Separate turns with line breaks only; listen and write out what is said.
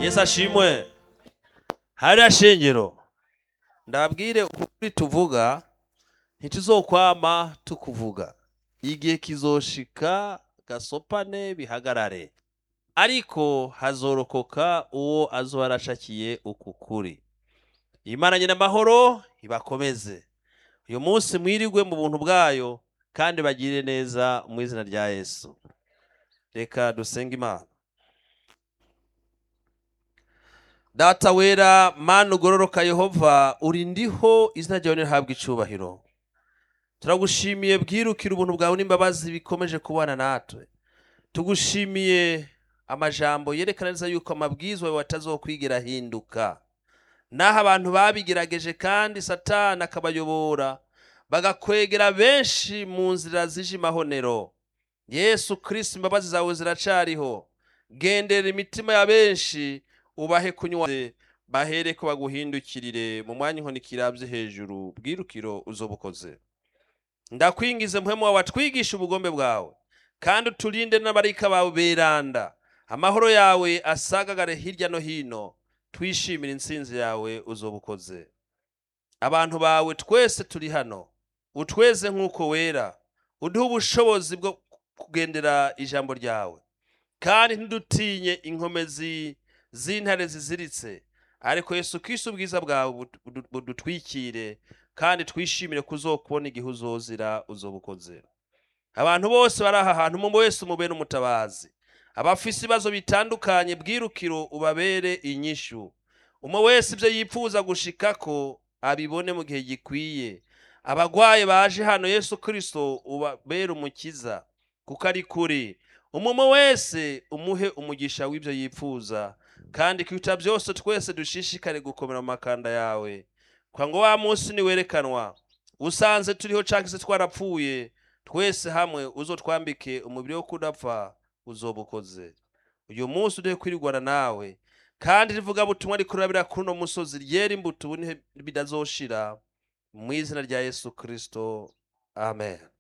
yesu ashimwe hariya shingiro ndabwire ukuri tuvuga ntituzokwama tukuvuga igihe kizoshika gasopane bihagarare ariko hazorokoka uwo azoba arashakiye uku kuri imana nyina amahoro ibakomeze uyu munsi mwirigwe mu buntu bwayo kandi bagire neza mu izina rya yesu reka dusenge imana data wera mana ugororoka yehova uri ndiho izina ryawe nirihabwa icubahiro turagushimiye bwirukira ubuntu bwawe n'imbabazi bikomeje kubana natwe tugushimiye amajambo yerekana neza yuko amabwizwa yawe atazokwigira ahinduka naho abantu babigerageje kandi satani akabayobora bagakwegera benshi mu nzira zije imahonero yesu kirisiti imbabazi zawe ziracariho gendera imitima ya benshi ubahe kunywa bahere ko baguhindukirire mu mwanya inkoni kirabye hejuru bwirukiro uzobukoze ndakwingize muhemu wawe watwigisha ubugombe bwawe kandi uturinde n'abarika bawe beranda amahoro yawe asagagare hirya no hino twishimire intsinzi yawe uzobukoze abantu bawe twese turi hano utweze nk'uko wera uduhe ubushobozi bwo kugendera ijambo ryawe kandi ntidutinye inkomezi z'intare ziziritse ariko yesu kristo ubwiza bwawe budu- budutwikire kandi twishimire kuzokubona igihe uzozira uzobukoze abantu bose bari aha hantu umwe wese umubere umutabazi abafise ibibazo bitandukanye bwirukiro ubabere inyishu umwe wese ibyo yipfuza gushikako abibone mu gihe gikwiye abagwaye baje hano yesu kristo ubabere umukiza kuko ari kuri umwe wese umuhe umugisha w'ibyo yipfuza kandi kuruta byose twese dushishikare gukomera mu makanda yawe kwa ngo wa munsi niwerekanwa usanze turiho canke se twarapfuye twese hamwe uzotwambike umubiri wo kudapfa uzobukoze uyu munsi uduhe kwirigwana nawe kandi rivuga butumwa rikurabira kuri uno musozi ryera imbuto ubu bidazoshira mu izina rya yesu kristo amen